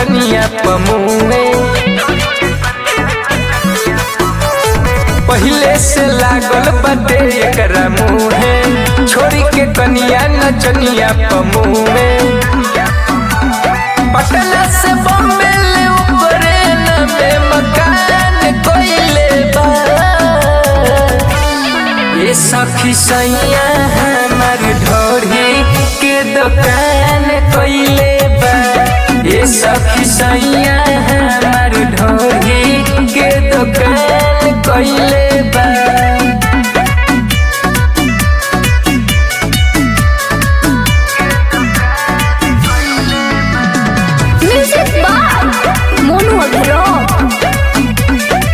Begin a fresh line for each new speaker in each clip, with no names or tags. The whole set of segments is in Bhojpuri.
नचनिया पमुए पहिले से लागल बाटे एकरा मुहे छोरी के कनिया नचनिया पमुए पटना से बॉम्बे ले ऊपरे न में मकान कोइले बा ये सखी सैया हमार ढोरी के दुकान कोइले बा ये सखी सैया हमार ढोरी के दुकान कोइले बा
Music by Monu Agro.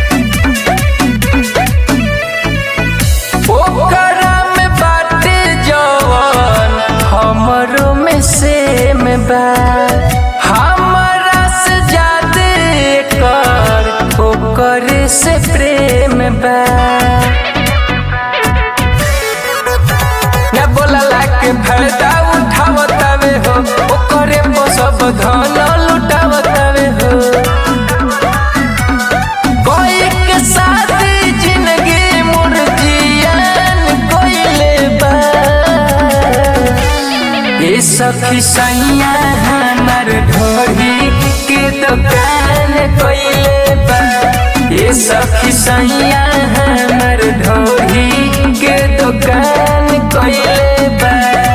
ओकरा में बाटे जवन हमरो में सेम बा हमरा से ज्यादा कर ओकर से प्रेम बा न बोलला के फायदा उठावतावे हो ओकरे पर सब धन लुटावतावे हो कोई के साथ जिंदगी मुर्जियान कोइले बा ये सखी सैया हमार ढोरी के दुकान कोइले बा ये सखी सैया हमार ढोरी के दुकान कोइले बा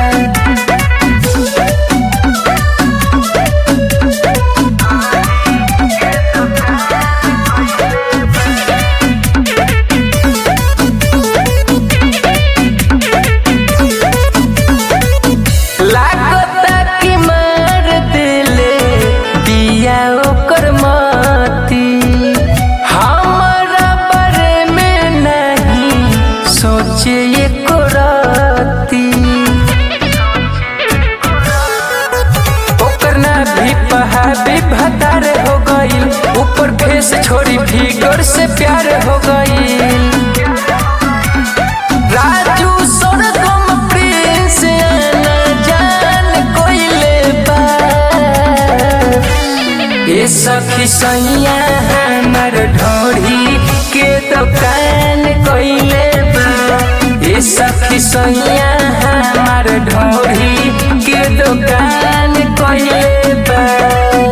लागता कि मार दिले दिया ओकर मती हमारा बारे में नहीं सोचे एको राती ओकर ना भी पहा भी भतार हो गईल ऊपर फेस छोड़ी फिगर से प्यार हो गईल राजू सोनगम प्रिंस आना जान कोइले बा ये सखी सैया हमार ढोरी के दुकान कोइले बा ये सखी सैया हमार ढोरी के दुकान कोइले बा